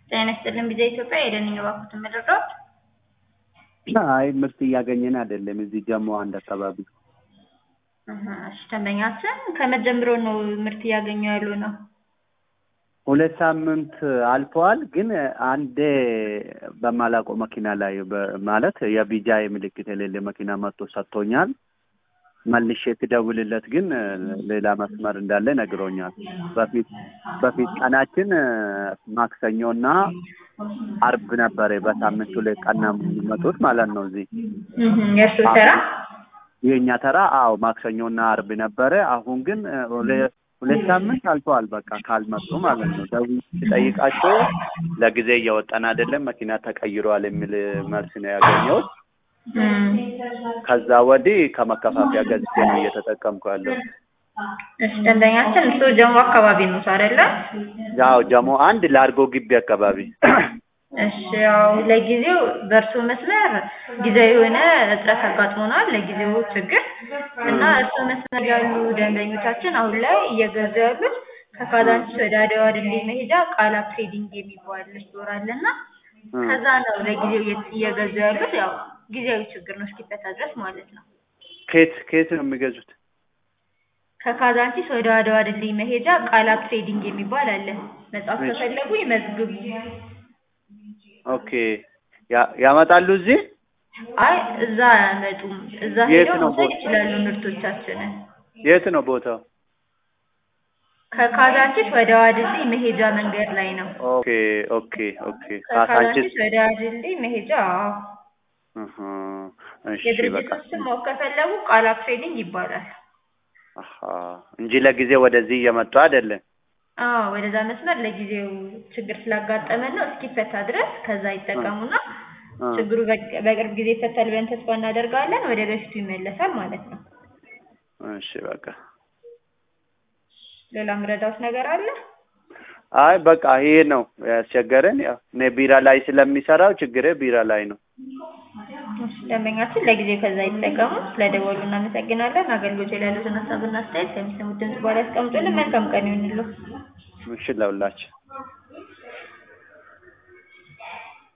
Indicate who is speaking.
Speaker 1: ጤና ይስጥልን ቢዛ ኢትዮጵያ የደንኝ ባኩት ምድርዶት
Speaker 2: አይ ምርት እያገኘን አይደለም። እዚህ ጀሞ አንድ አካባቢ
Speaker 1: እሺ ደንበኛችን ከመጀመሪያው ነው ምርት እያገኙ ያሉ ነው።
Speaker 2: ሁለት ሳምንት አልፈዋል። ግን አንዴ በማላውቀው መኪና ላይ በ- ማለት የቢጃ ምልክት የሌለ መኪና መጥቶ ሰጥቶኛል። መልሼ ትደውልለት ግን ሌላ መስመር እንዳለ ነግሮኛል። በፊት በፊት ቀናችን ማክሰኞና አርብ ነበረ። በሳምንት ሁለት ቀን ነው የሚመጡት ማለት ነው። እዚህ
Speaker 1: የእርሱ ተራ
Speaker 2: የእኛ ተራ አዎ ማክሰኞና አርብ ነበረ። አሁን ግን ሁለ- ሁለት ሳምንት አልፈዋል። በቃ ካልመጡ ማለት ነው። ደውዬ ስጠይቃቸው ለጊዜ እየወጣን አይደለም መኪና ተቀይሯል የሚል መልስ ነው ያገኘሁት።
Speaker 1: እም፣
Speaker 2: ከዛ ወዲህ ከመከፋፈያ ገዝቼ ነው እየተጠቀምኩ ያለው።
Speaker 1: እሺ ደንበኛችን እሱ ጀሞ አካባቢ ነው አይደለ?
Speaker 2: ያው ጀሞ አንድ ላርጎ ግቢ አካባቢ
Speaker 1: እሺ ያው ለጊዜው በእርሱ መስመር ጊዜያዊ የሆነ እጥረት አጋጥሞናል። ለጊዜው ችግር እና እርሱ መስመር ያሉ ደንበኞቻችን አሁን ላይ እየገዙ ያሉት ከካዛንቺስ ወደ አድዋ ድልድይ መሄጃ ቃላ ትሬዲንግ የሚባል ስቶር አለና ከዛ ነው ለጊዜው እየ- እየገዙ ያሉት። ያው ጊዜያዊ ችግር ነው እስኪፈታ ድረስ ማለት ነው።
Speaker 2: ኬት ኬት ነው የሚገዙት?
Speaker 1: ከካዛንቺስ ወደ አድዋ ድልድይ መሄጃ ቃላ ትሬዲንግ የሚባል አለ። መጽሐፍ
Speaker 2: እሺ።
Speaker 1: ከፈለጉ ይመዝግቡ።
Speaker 2: ኦኬ ያ- ያመጣሉ እዚህ
Speaker 1: አይ እዛ አያመጡም። እዛ
Speaker 2: የት
Speaker 1: ሄደው
Speaker 2: ነው
Speaker 1: መውሰድ
Speaker 2: ቦታ?
Speaker 1: ይችላሉ ምርቶቻችንን።
Speaker 2: የት ነው ቦታው?
Speaker 1: ከካዛንቺስ ወደ አድዋ ድልድይ መሄጃ መንገድ ላይ ነው።
Speaker 2: ኦኬ ኦኬ ኦኬ ካሳንቺስ
Speaker 1: ከካዛንቺስ ወደ አድዋ ድልድይ መሄጃ አዎ።
Speaker 2: እህ፣ እሺ በቃ
Speaker 1: የድርጅቱን ስም ማወቅ ከፈለጉ ቃላ ትሬዲንግ ይባላል።
Speaker 2: አሃ እንጂ ለጊዜ ወደዚህ እየመጡ አይደለም።
Speaker 1: አዎ ወደዛ መስመር ለጊዜው ችግር ስላጋጠመን ነው እስኪፈታ ድረስ ከዛ ይጠቀሙና
Speaker 2: እ፣
Speaker 1: ችግሩ በቅ- በቅርብ ጊዜ ይፈታል ብለን ተስፋ እናደርጋለን። ወደ በፊቱ ይመለሳል ማለት ነው።
Speaker 2: እሺ በቃ
Speaker 1: ሌላ ምረዳውት ነገር አለ?
Speaker 2: አይ በቃ ይሄ ነው ያስቸገረን። ያው እኔ ቢራ ላይ ስለሚሰራው ችግሬ ቢራ ላይ ነው።
Speaker 1: እሺ፣ ደንበኛችን ለጊዜው ከዛ ይጠቀሙ። ስለደወሉ እናመሰግናለን። አገልግሎት ላይ ያሉትን ሀሳብና አስተያየት ከሚሰሙት ድምጽ በኋላ ያስቀምጡልን። መልካም ቀን ይሁንልዎ።
Speaker 2: እሺ ለሁላችን